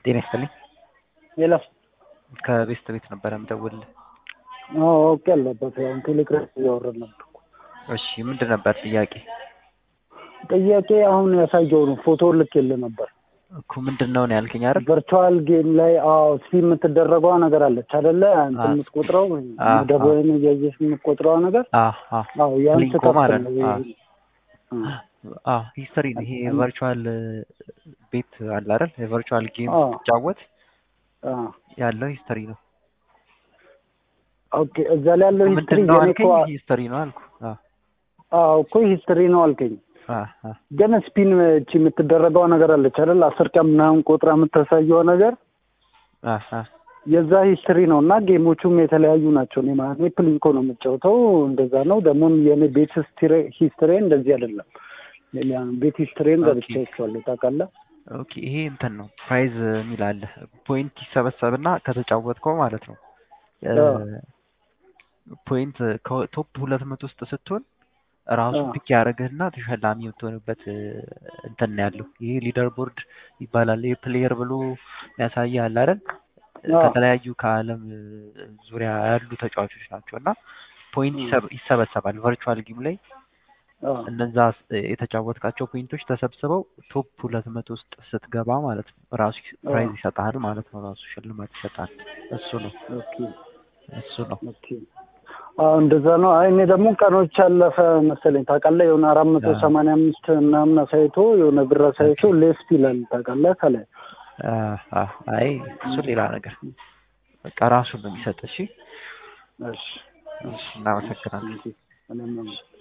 ጤና ይስጥልኝ። ሌላ ከቤስት ቤት ነበረ የምደውልልህ። ኦኬ አለበት ያው ቴሌግራም እያወራን ነበር። እሺ ምንድን ነበር ጥያቄ? ጥያቄ አሁን ያሳየው ነው ፎቶ ልኬልህ ነበር። እኮ ምንድን ነው ነው ያልከኝ አይደል? ቨርቹዋል ጌም ላይ አዎ ስፒ የምትደረገዋ ነገር አለች አይደለ? አንተ አዎ። የምትቆጥረው አዎ፣ መደብህን እያየሽ የምትቆጥረዋ ነገር አዎ አዎ አዎ ያን ሊንኮ ስከፍት ማለት ነው ነው። ይሄ- አዎ። እ። አዎ ሂስትሪ ነው ይሄ ቨርቹዋል ቤት አለ አይደል? የቨርቹዋል ጌም አዎ። ስትጫወት አዎ ያለው ሂስትሪ ነው። ኦኬ እዛ ላይ ያለው ሂስትሪ ምንድን ነው የኔ እኮ አልከኝ? ሂስትሪ ነው አልኩ። አዎ አዎ እኮ ሂስትሪ ነው አልከኝ። አዎ አዎ ግን ስፒን እቺ የምትደረገዋ ነገር አለች አይደል? አስር ቀን ምናምን ቆጥራ የምታሳየዋ ነገር አዎ አዎ የዛ ሂስትሪ ነው እና ጌሞቹም የተለያዩ ናቸው። እኔ ማለት እኔ ፕሊንኮ ነው የምጫወተው እንደዛ ነው። ደግሞ የኔ ቤት ሂስትሪ እንደዚህ አይደለም። ሌላ ቤት ሂስትሪን ገብቼ ኦኬ። አይቼዋለሁ ታውቃለህ። ኦኬ ይሄ እንትን ነው ፕራይዝ የሚል አለ። ፖይንት ይሰበሰብና ከተጫወትከው ማለት ነው እ፣ አዎ። ፖይንት ከቶፕ ሁለት መቶ ውስጥ ስትሆን ራሱ አዎ። ፒክ ያደረግህና ተሸላሚ የምትሆንበት እ፣ እንትን ነው ያለው። ይሄ ሊደር ቦርድ ይባላል። ይሄ ፕሌየር ብሎ ያሳያል አይደል? አዎ። ከተለያዩ ከዓለም እ፣ ዙሪያ ያሉ ተጫዋቾች ናቸው እና ፖይንት እ። ይሰብ- ይሰበሰባል ቨርቹዋል ጌም ላይ አዎ። እነዛ ስ- የተጫወትካቸው ፖይንቶች ተሰብስበው ቶፕ ሁለት መቶ ውስጥ ስትገባ ማለት ነው ራሱ ፕራይዝ ይሰጣል ማለት ነው። ራሱ ሽልማት ይሰጣል። እሱ ነው ኦኬ እሱ ነው። ኦኬ። አዎ እንደዛ ነው። አይ እኔ ደግሞ ቀኖች ያለፈ መሰለኝ ታውቃለህ። የሆነ አራት መቶ አዎ። ሰማንያ አምስት ምናምን አሳይቶ የሆነ ብር አሳይቶ ሌስት ይላል ታውቃለህ ከላይ አ- አ- አይ እሱ ሌላ ነገር በቃ ራሱ ነው የሚሰጥ። እሺ እሺ እሺ፣ እናመሰግናለን። እሺ እኔም